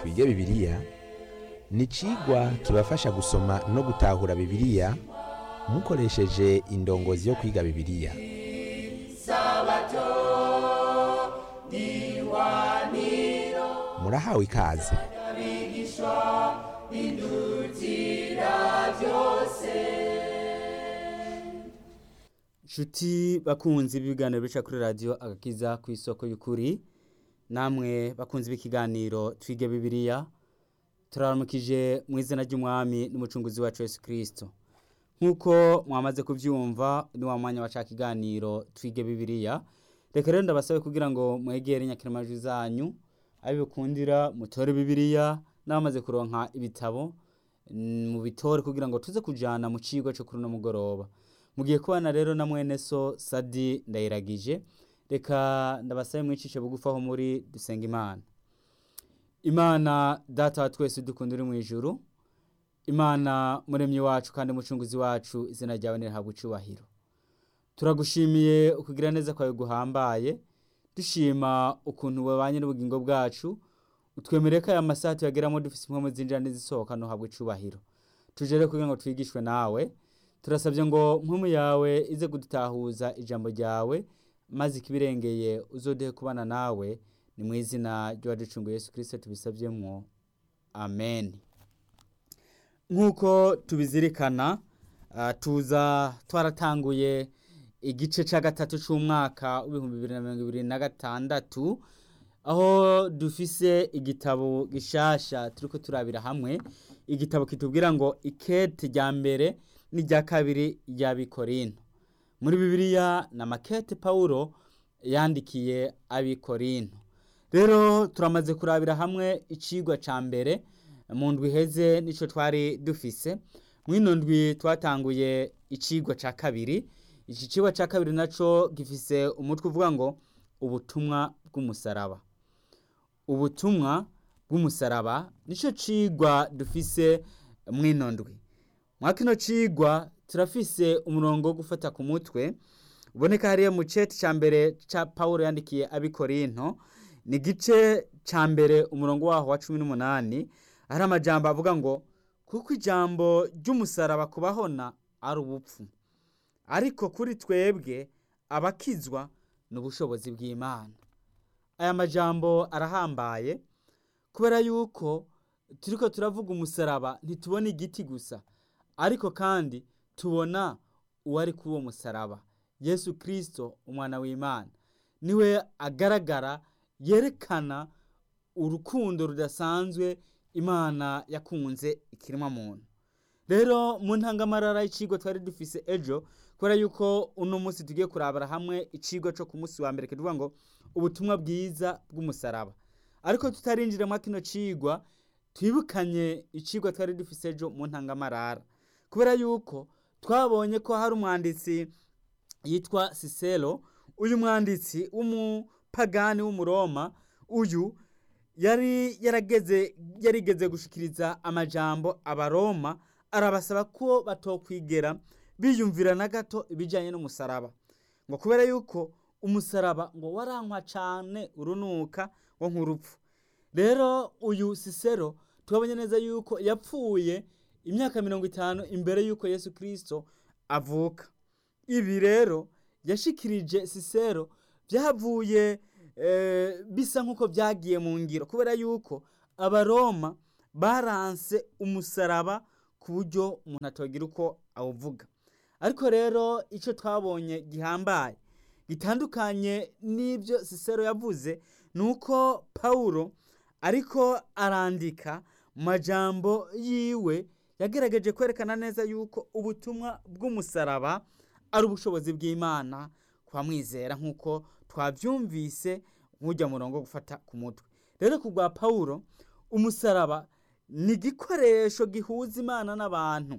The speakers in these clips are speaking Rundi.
twige bibiliya ni icigwa kibafasha gusoma no gutahura bibiliya mukoresheje indongozi yo kwiga bibiliya murahawe ikaze Nshuti bakunzi b'ibiganiro bica kuri radiyo agakiza ku isoko y'ukuri namwe bakunzi b'ikiganiro twige bibiliya turaramukije mu izina ry'umwami n'umucunguzi wacu Yesu Kristo nk'uko mwamaze kubyumva ni wa mwanya waca kiganiro twige bibiliya reka rero ndabasabe kugira ngo mwegere inyakiramajwi zanyu abibukundira mutore bibiliya n'abamaze kuronka ibitabo mu bitore kugira ngo tuze kujana mu cigwa cyo kuri uno mugoroba mugiye kubana rero na mwene so sadi ndayiragije reka ndabasabe mwicishe bugufi aho muri dusenga imana imana data wa twese dukunda uri mu ijuru imana muremyi wacu kandi mucunguzi wacu izina ryawe nirihabwa icubahiro turagushimiye ukugira neza kwawe guhambaye dushima ukuntu wabanye n'ubugingo bwacu utwemereye ko aya masaha tuyageramo dufise impwemu zinjira n'izisohoka ntuhabwe icubahiro tuje rero kugira ngo twigishwe nawe turasabye ngo mpumu yawe ize kudutahuza ijambo ryawe maze ikibirengeye uzodehe kubana nawe ni mu izina ry'uwaducunguye Yesu Kristo tubisavyemwo amen nk'uko tubizirikana uh, tuza twaratanguye igice ca gatatu c'umwaka w'ibihumbi bibiri na mirongo ibiri na gatandatu aho dufise igitabo gishasha turiko turabira hamwe igitabo kitubwira ngo ikete rya mbere n'irya kabiri ry'abikorinto muri bibiliya na makete pawulo yandikiye abikorinto rero turamaze kurabira hamwe icigwa ca mbere mu ndwi iheze nico twari dufise mw'ino ndwi twatanguye icigwa ca kabiri iki cigwa ca kabiri naco gifise umutwe uvuga ngo ubutumwa bw'umusaraba ubutumwa bw'umusaraba nico cigwa dufise mw'ino ndwi mwa kino cigwa turafise umurongo wo gufata ku mutwe uboneka hariya mu ceti ca mbere ca pawulo yandikiye abikorinto ni igice ca mbere umurongo waho wa cumi n'umunani hari amajambo avuga ngo kuko ijambo ry'umusaraba kubahona ari ubupfu ariko kuri twebwe abakizwa ni ubushobozi bw'imana aya majambo arahambaye kubera yuko turiko turavuga umusaraba ntitubona igiti gusa ariko kandi tubona uwari kuri uwo musaraba yesu kirisito umwana w'imana niwe agaragara yerekana urukundo rudasanzwe imana yakunze ikiremwa muntu rero mu ntangamarara y'icigwa twari dufise ejo kubera yuko uno munsi tugiye kurabara hamwe icigwa co ku munsi wa mbere kivuga ngo ubutumwa bwiza bw'umusaraba ariko tutarinjira muri kino cigwa twibukanye icigwa twari dufise ejo mu ntangamarara kubera yuko twabonye ko hari umwanditsi yitwa sisero uyu mwanditsi w'umupagani w'umuroma uyu yari yarageze yarigeze gushikiriza amajambo abaroma arabasaba ko batokwigera biyumvira na gato ibijyanye n'umusaraba ngo kubera yuko umusaraba ngo warankwa cyane urunuka wo nk'urupfu rero uyu sisero tubabonye neza yuko yapfuye imyaka mirongo itanu imbere y'uko yesu kirisito avuka ibi rero yashikirije sisero byavuye bisa nk'uko byagiye mu ngiro kubera yuko abaroma baranse umusaraba ku buryo umuntu atagira uko awuvuga ariko rero icyo twabonye gihambaye gitandukanye n'ibyo sisero yavuze ni uko pawulo ariko arandika mu majambo yiwe yagerageje kwerekana neza yuko ubutumwa bw'umusaraba ari ubushobozi bw'imana kwamwizera nk'uko twabyumvise nk'ujya murongo gufata ku mutwe rero ku bwa pawulo umusaraba ni igikoresho gihuza imana n'abantu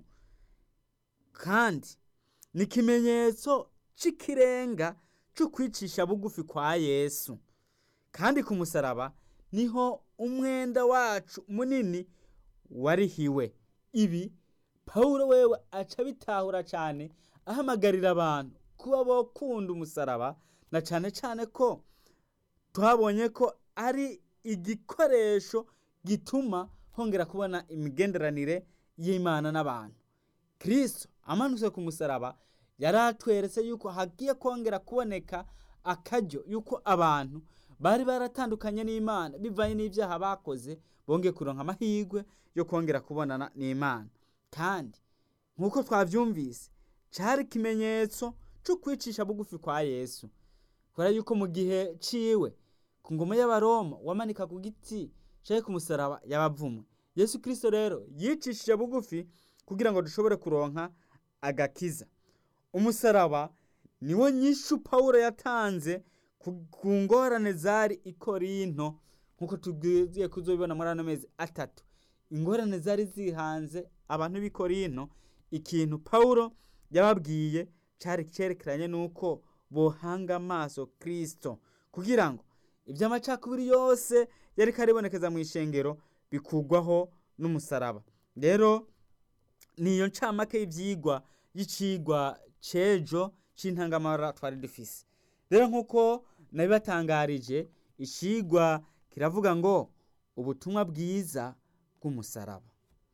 kandi ni ikimenyetso cy'ikirenga cyo kwicisha bugufi kwa yesu kandi ku musaraba niho umwenda wacu munini warihiwe ibi pawulo wewe aca bitahura cyane ahamagarira abantu kuba bakunda umusaraba na cyane cyane ko twabonye ko ari igikoresho gituma hongera kubona imigenderanire y'imana n'abantu kirisito amanutse ku musaraba yari atweretse yuko hagiye kongera kuboneka akaryo yuko abantu bari baratandukanye n'imana bivanye n'ibyaha bakoze bongeye kuronka amahirwe yo kongera kubonana n'imana kandi nk'uko twabyumvise cyari ikimenyetso cyo kwicisha bugufi kwa yesu kubera yuko mu gihe ciwe ku ngoma y'abaroma wamanika ku giti cyari ku musaraba yabavumwe yesu kirisito rero yicishije bugufi kugira ngo dushobore kuronka agakiza umusaraba niwo nyishu pawulo yatanze ku ngorane zari i korinto nk'uko tugiye kuzobibona muri ano mezi atatu ingorane zari zihanze abantu b'i korinto ikintu pawulo yababwiye cyari cyerekeranye n'uko bohanga amaso kirisito kugira ngo iby'amacakubiri yose yari karibonekeza mu ishengero bikugwaho n'umusaraba rero niyo ncamake y'ibyigwa y'icigwa cejo c'intangamara twari dufise rero nk'uko nabibatangarije icigwa kiravuga ngo ubutumwa bwiza bw'umusaraba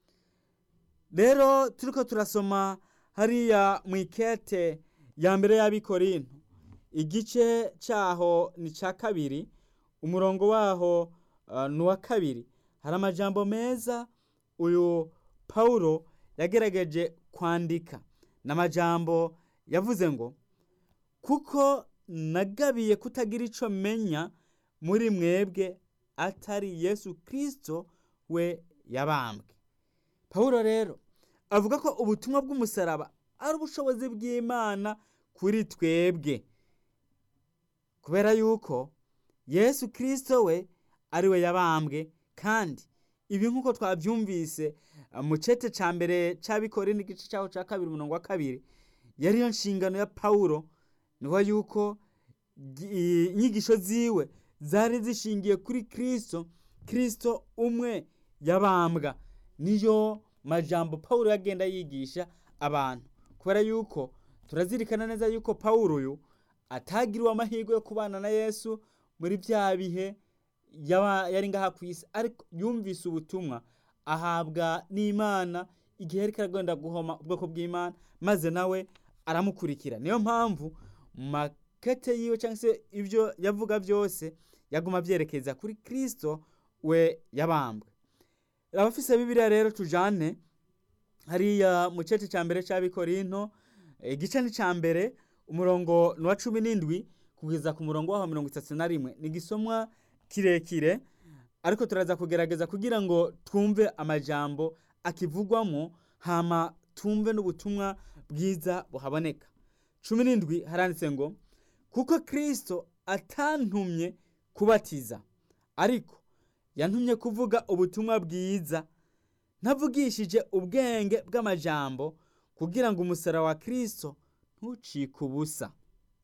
rero turiko turasoma hariya mu ikete ya mbere y'abikorinto igice cyaho ni cya kabiri umurongo waho ni uwa kabiri hari amajambo meza uyu pawulo yagerageje kwandika ni amajambo yavuze ngo kuko nagabiye kutagira icyo menya muri mwebwe atari yesu kirisito we yabambwe pawulo rero avuga ko ubutumwa bw'umusaraba ari ubushobozi bw'imana kuri twebwe kubera yuko yesu kirisito we ari we yabambwe kandi ibi nk'uko twabyumvise mu cete cya mbere cy'abikore n'igice cyaho cya kabiri umurongo wa kabiri yariyo nshingano ya pawulo niho yuko inyigisho ziwe zari zishingiye kuri kirisito kirisito umwe yabambwa niyo majambo pawulo yagenda yigisha abantu kubera yuko turazirikana neza yuko pawulo uyu atagiriwe amahirwe yo kubana na yesu muri bya bihe yari ngaha ku isi ariko yumvise ubutumwa ahabwa n'imana igihe yari karagenda guhoma ubwoko bw'imana maze nawe aramukurikira niyo mpamvu mu makete yiwe cyangwa se ibyo yavuga byose yaguma abyerekeza kuri kirisito we yabambwe abafise bibiriya rero tujane hariya mu cece cya mbere cy'abikorinto igice ni cya mbere umurongo ni uwa cumi n'indwi kugeza ku murongo waho mirongo itatu na rimwe ni igisomwa kirekire ariko turaza kugerageza kugira ngo twumve amajambo akivugwamo hama twumve n'ubutumwa bwiza buhaboneka cumi n'indwi haranditse ngo kuko kirisito atantumye kubatiza ariko yantumye kuvuga ubutumwa bwiza ntavugishije ubwenge bw'amajambo kugira ngo umusara wa kirisito ntucike ubusa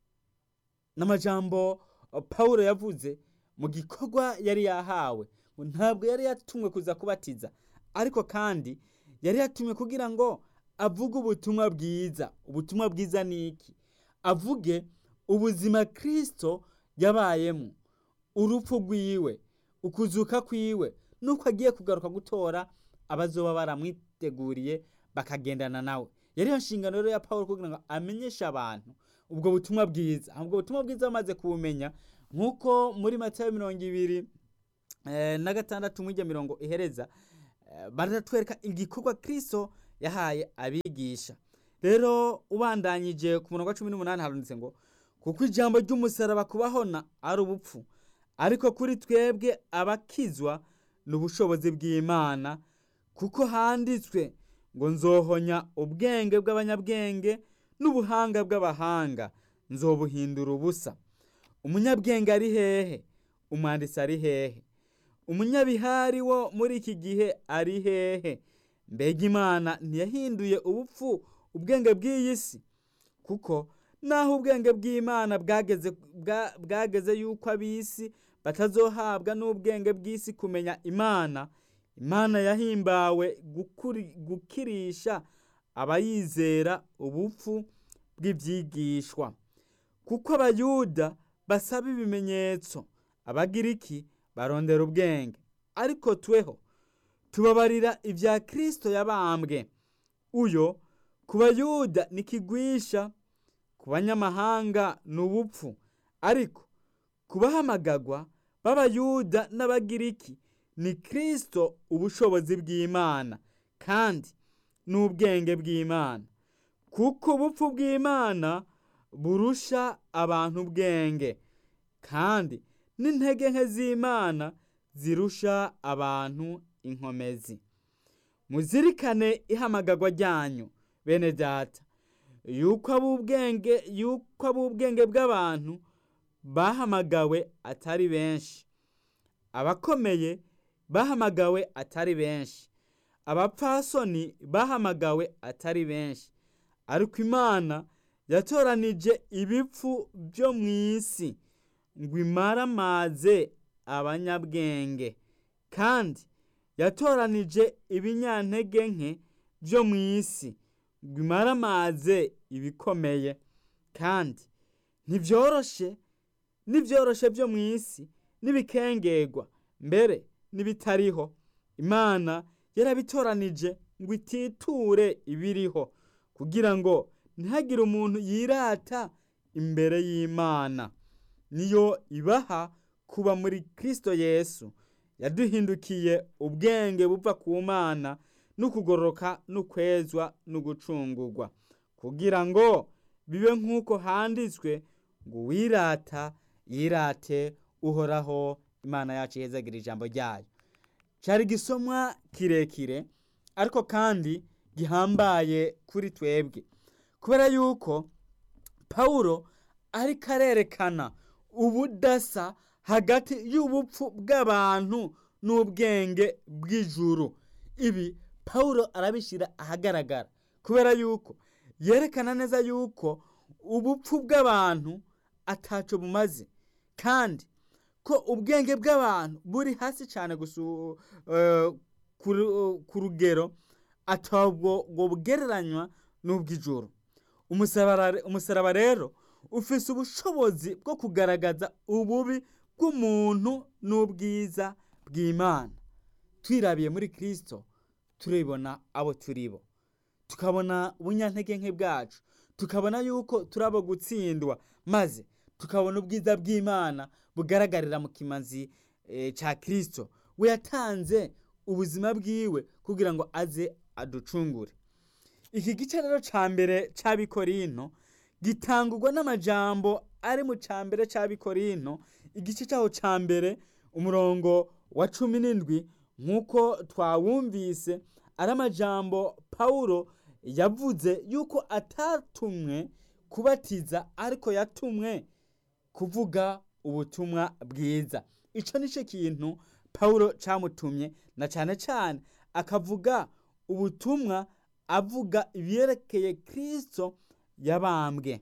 n'amajambo paul yavuze mu gikorwa yari yahawe ntabwo yari yatumwe kuza kubatiza ariko kandi yari yatumwe kugira ngo avuge ubutumwa bwiza ubutumwa bwiza ni iki avuge ubuzima kirisito yabayemo urupfu rwiwe ukuzuka kwiwe nuko agiye kugaruka gutora abazoba baramwiteguriye bakagendana nawe yari iyo nshingano rero ya paul kugira ngo amenyeshe abantu ubwo butumwa bwiza ubwo butumwa bwiza bamaze kubumenya nk'uko muri matayo mirongo ibiri na gatandatu mw'ijya mirongo ihereza baratwereka igikorwa kirisito yahaye abigisha rero ubandanyije ku murongo wa cumi n'umunani haranditse ngo kuko ijambo ry'umusaraba kubahona ari ubupfu ariko kuri twebwe abakizwa ni ubushobozi bw'imana kuko handitswe ngo nzohonya ubwenge bw'abanyabwenge n'ubuhanga bw'abahanga nzobuhindura ubusa umunyabwenge ari hehe umwanditsi ari hehe umunyabihari wo muri iki gihe ari hehe mbega imana ntiyahinduye ubupfu ubwenge bw'iyi si kuko naho ubwenge bw'imana bwageze yuko ab'isi batazohabwa n'ubwenge bw'isi kumenya imana imana yahimbawe gukirisha abayizera ubupfu bw'ibyigishwa kuko abayuda basaba ibimenyetso abagiriki barondera ubwenge ariko tweho tubabarira ibya kirisito yabambwe uyo ku bayuda ni kigwisha ku banyamahanga ni ubupfu ariko ku bahamagagwa b'abayuda n'abagiriki ni kirisito ubushobozi bw'imana kandi n'ubwenge bw'imana kuko ubupfu bw'imana burusha abantu ubwenge kandi n'intege nke z'imana zirusha abantu inkomezi muzirikane ihamagagwa ryanyu bene data yuko ab'ubwenge yuko ab'ubwenge bw'abantu bahamagawe atari benshi abakomeye bahamagawe atari benshi abapfasoni bahamagawe atari benshi ariko imana yatoranije ibipfu byo mu isi ngo imaramaze abanyabwenge kandi yatoranije ibinyantege nke byo mu isi ngo imaramaze ibikomeye kandi ntibyoroshe n'ibyoroshe byo mu isi n'ibikengegwa mbere n'ibitariho imana yarabitoranije ngo ititure ibiriho kugira ngo ntihagire umuntu yirata imbere y'imana niyo ibaha kuba muri kirisito yesu yaduhindukiye ubwenge buva ku mana n'ukugororoka n'ukwezwa n'ugucungurwa kugira ngo bibe nk'uko handitswe ngo wirata yirate uhoraho imana yacu ihezagira ijambo ryayo cyari igisomwa kirekire ariko kandi gihambaye kuri twebwe kubera yuko pawulo ariko arerekana ubudasa hagati y'ubupfu bw'abantu n'ubwenge bw'ijuru ibi pawulo arabishyira ahagaragara kubera yuko yerekana neza yuko ubupfu bw'abantu ataco bumaze kandi ko ubwenge bw'abantu buri hasi cyane ku rugero atabwo bugereranywa n'ubw'ijuru umusaraba rero ufise ubushobozi bwo kugaragaza ububi bw'umuntu n'ubwiza bw'imana twirabiye muri kirisito turibona abo turibo tukabona ubunyantege nke bwacu tukabona yuko turabo gutsindwa maze tukabona ubwiza bw'imana bugaragarira mu kimazi cya kirisito we yatanze ubuzima bwiwe kugira ngo aze aducungure iki gice rero cya mbere cy'abikorino gitangurwa n'amajambo ari mu cya mbere cy'abikorino igice cyaho cya mbere umurongo wa cumi n'indwi nk'uko twawumvise ari amajambo pawulo yavuze yuko atatumwe kubatiza ariko yatumwe kuvuga ubutumwa bwiza icyo ni cyo kintu pawulo cyamutumye na cyane cyane akavuga ubutumwa avuga ibyerekeye kirisito yabambwe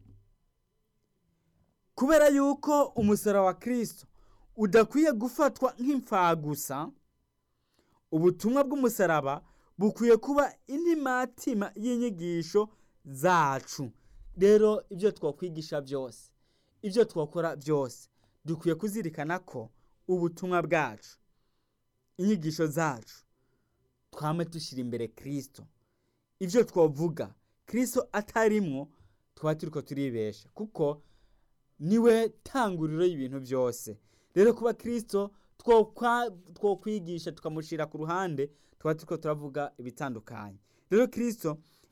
kubera yuko umusaraba wa kirisito udakwiye gufatwa nk'imfagusa ubutumwa bw'umusaraba bukwiye kuba intimatima y'inyigisho zacu rero ibyo twakwigisha byose ibyo twakora byose dukwiye kuzirikana ko ubutumwa bwacu inyigisho zacu twame dushyira imbere kirisito ibyo twavuga kirisito atarimwo tuba turi ko turibesha kuko niwe tanguriro y'ibintu byose rero kuba kirisito twokwigisha tukamushyira ku ruhande tuba turi ko turavuga ibitandukanye rero kirisito